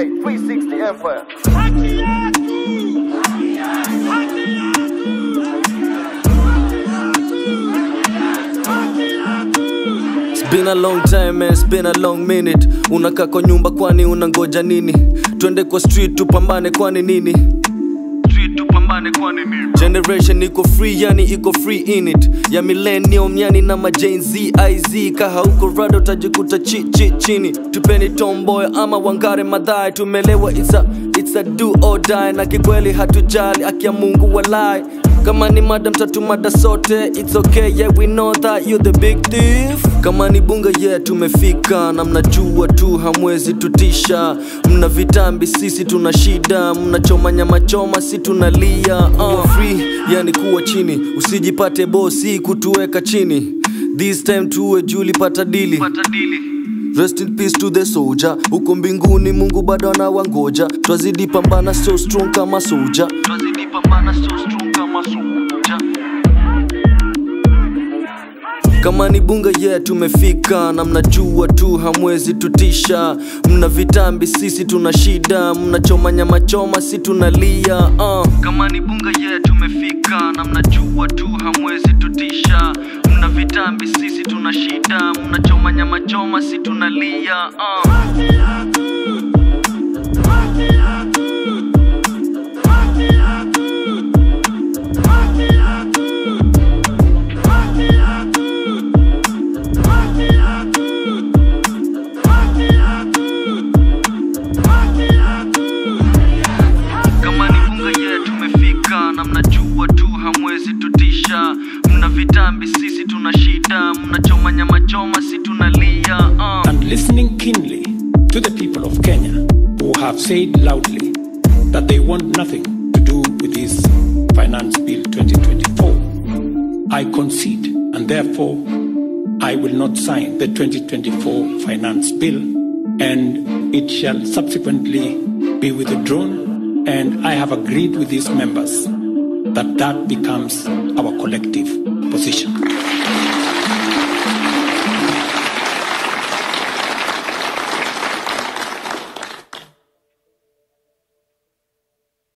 Hey, 360 Empire. It's been a long time man, it's been a long minute unakaa kwa nyumba kwani unangoja nini twende kwa street tupambane kwani nini Street tupambane kwani nini? generation iko free yani iko free in it ya millennium yani na majen z iz kaha huko rado utajikuta chi chi chini tupeni tomboy ama wangare madhai tumelewa it's a, it's a do or die na kikweli hatujali akia mungu walai kama ni mada mtatu mada sote it's okay yeah we know that you the big thief kama ni bunga yeah tumefika na mnajua tu hamwezi tutisha mna vitambi sisi tuna shida mnachoma nyama choma si tunalia uh. free yani kuwa chini usijipate bosi kutuweka chini this time tuwe juli pata dili Rest in peace to the soldier huko mbinguni mungu bado anawangoja twazidi pambana so strong kama soja twazidi pambana so strong kama soja kama ni bunga yeah tumefika na mnajua tu hamwezi tutisha mna vitambi sisi tuna shida mnachoma nyama choma si tunalia uh. kama ni bunga yeah tumefika na mnajua tu hamwezi tutisha mna vitambi sisi tuna shida mnachoma nyama choma si tunalia uh. kama ni bunga yeah tumefika na mnajua tu hamwezi tutisha mna vitambi sisi tuna shida mnachoma nyama choma si tunalia uh. and listening keenly to the people of Kenya who have said loudly that they want nothing to do with this Finance Bill 2024, I concede and therefore I will not sign the 2024 Finance Bill and it shall subsequently be withdrawn and I have agreed with these members that that becomes our collective position.